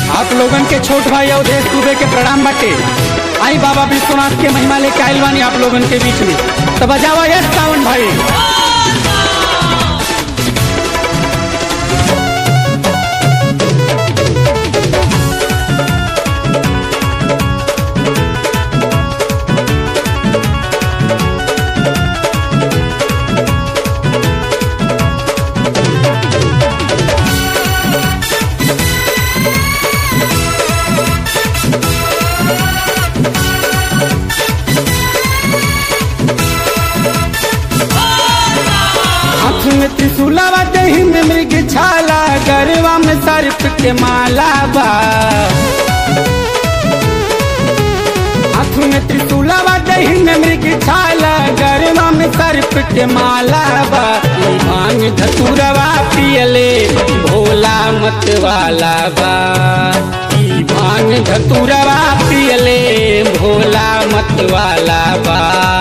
आप लोगन के छोट भाई अवधेश दुबे के प्रणाम बाटे आई बाबा विश्वनाथ के महिमा लेके आइल बानी आप लोगन के बीच में तो बजावा यस सावन भाई हाथ में त्रिशूलावा देही में मृग छाला गरवा में सर्प के माला बा हाथ में त्रिशूलावा देही में मृग छाला गरवा में सर्प के माला बा ई भांग धतुरवा पियले भोला मत वाला बा ई भांग धतुरवा पियले भोला मत वाला बा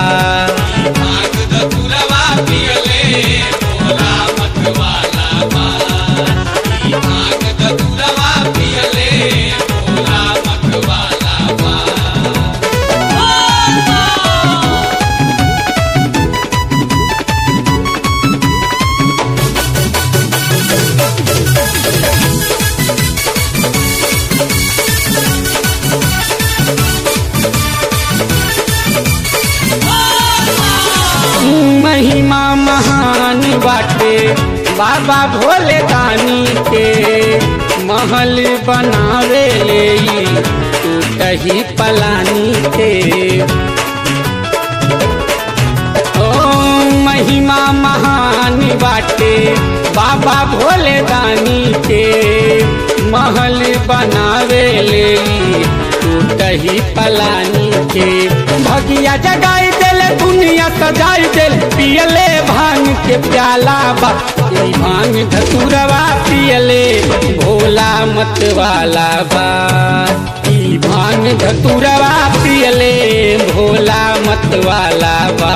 महिमा महान बाटे बाबा भोले दानी के महल बनावे ले तू कही पलानी के ओ महिमा महान बाटे बाबा भोले दानी के महल बनावे ले तू कही पलानी के भगिया जगाई दिल दुनिया सजाई दिल पियले भांग के प्याला बा ई भांग धतुरवा पियले भोला मत वाला बा ई भांग धतुरवा पियले भोला मत वाला बा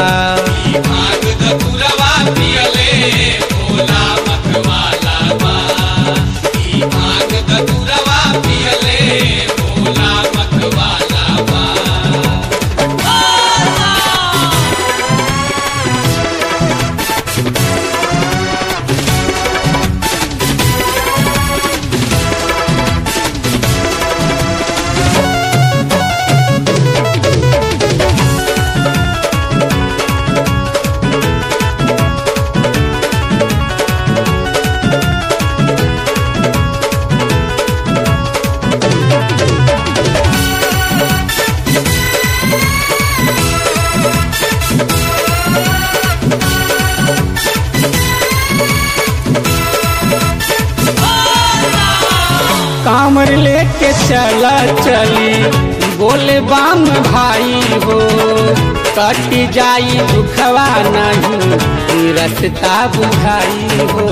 कामर लेके चला चली बोले बाम भाई हो कट जाई दुखवा नहीं रसता बुझाई हो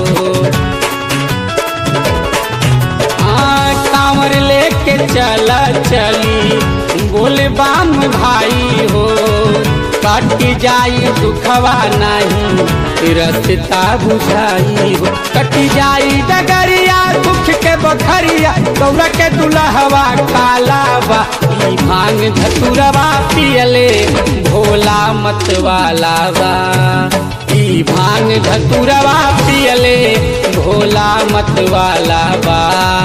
हाँ कांवर लेके चला चली बोले बाम भाई हो कट जाई दुखवा नहीं रसता बुझाई हो कट जाई डगरिया दुख के बखरिया गौरा के दुल्हवा काला बा ई भांग धतुरवा पियले भोला मत वाला बा ई भांग धतुरवा पियले भोला मत वाला बा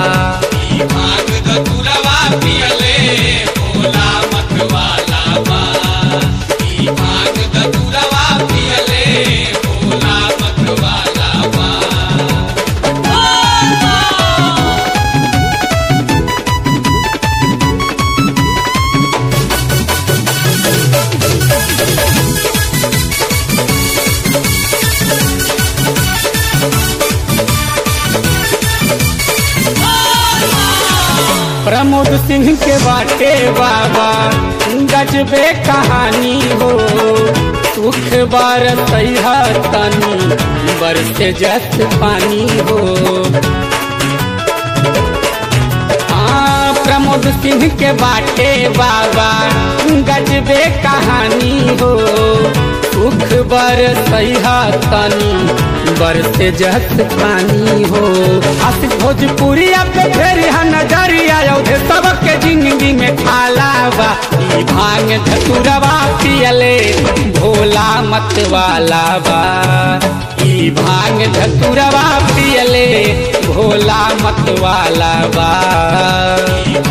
प्रमोद सिंह के बाटे बाबा गजबे कहानी हो सुख बार सैहा तनी बरसे जस पानी हो हाँ प्रमोद सिंह के बाटे बाबा गजबे कहानी हो दुख बर सहा तनी बरसे जहत पानी हो आशिक भोजपुरी पे फेर नजरिया औधे सबके जिंदगी में खाला बा ई भांग धतुरवा पियले भोला मत वाला बा ई भांग धतुरवा पियले भोला मत वाला बा